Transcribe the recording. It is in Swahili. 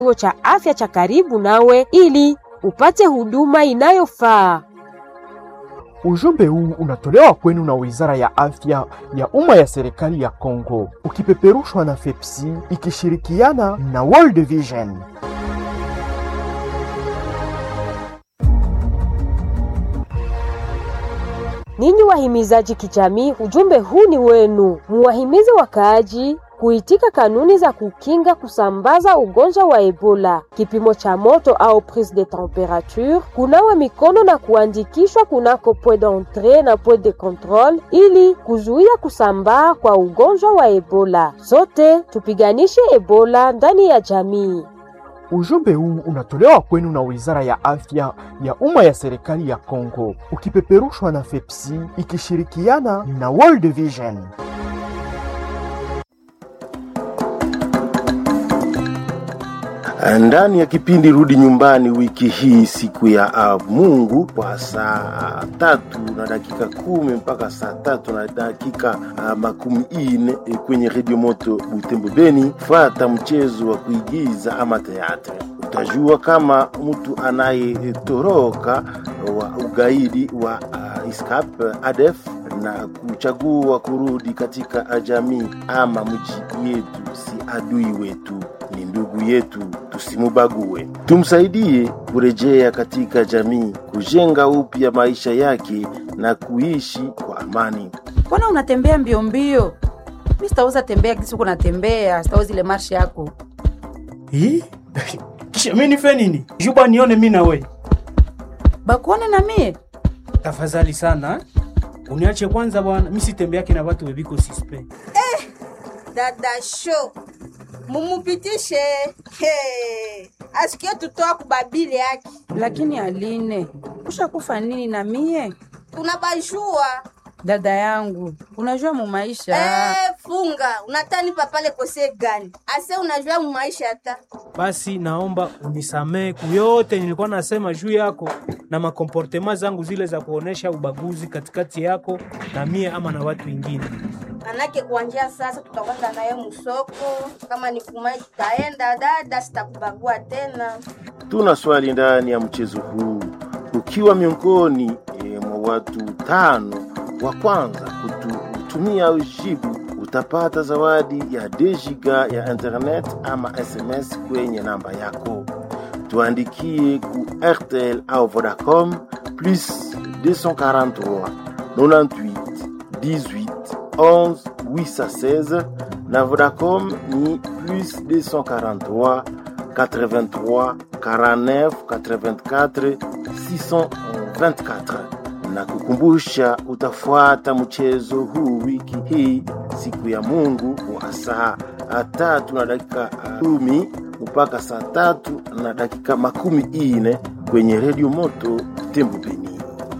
kituo cha afya cha karibu nawe ili upate huduma inayofaa. Ujumbe huu unatolewa kwenu na Wizara ya Afya ya Umma ya Serikali ya Kongo, ukipeperushwa na FEPSI ikishirikiana na World Vision. Ninyi wahimizaji kijamii, ujumbe huu ni wenu. Muwahimize wakaaji kuitika kanuni za kukinga kusambaza ugonjwa wa Ebola, kipimo cha moto au prise de temperature, kunawa mikono na kuandikishwa kunako point d'entrée na point de contrôle ili kuzuia kusambaa kwa ugonjwa wa Ebola. Sote tupiganishe Ebola ndani ya jamii. Ujumbe huu unatolewa kwenu na Wizara ya Afya ya Umma ya Serikali ya Kongo, ukipeperushwa na FEPSI ikishirikiana na World Vision. Ndani ya kipindi Rudi Nyumbani wiki hii, siku ya uh, Mungu kwa saa tatu na dakika kumi mpaka saa tatu na dakika uh, makumi ine eh, kwenye redio moto Butembo Beni, fata mchezo wa kuigiza ama teatre. Utajua kama mtu anayetoroka wa ugaidi wa uh, ISCAP ADF na kuchagua kurudi katika jamii ama mji yetu, si adui wetu ni ndugu yetu, tusimubague. Tumsaidie kurejea katika jamii, kujenga upya maisha yake na kuishi kwa amani. Mbona unatembea mbio mbio? Mi sitaweza tembea kisi uko natembea, sitaweza ile marshi yako. Hii? Kisha mimi nife nini? Juba nione mimi na we. Bakuone na mie Tafadhali sana. eh? Uniache kwanza bwana, mimi sitembeake na watu webiko sispe. dada show mumupitishe hey. asikie tutoa kubabili yake lakini Aline, ushakufa nini na mie? tunabajua Dada yangu, unajua mu maisha eh, funga unatani papale kose gani ase unajua mu maisha hata Basi naomba unisamee kuyote nilikuwa nasema juu yako na makomportema zangu zile za kuonesha ubaguzi katikati yako na mie ama na watu wengine. manake kuanjia sasa tutakwenda naye musoko kama ni kumai tutaenda dada sitakubagua tena Tuna swali ndani ya mchezo huu. Ukiwa miongoni e, mwa watu tano wa kwanza kutumia ujibu, utapata zawadi ya dejiga ya internet ama SMS kwenye namba yako. Tuandikie ku RTL au Vodacom plus 243 98 18 11 816 na Vodacom ni plus 243 83 49 84 624 na kukumbusha utafuata mchezo huu wiki hii siku ya Mungu wa saa tatu na dakika kumi mpaka saa tatu na dakika makumi ine kwenye redio moto Tembo Beni.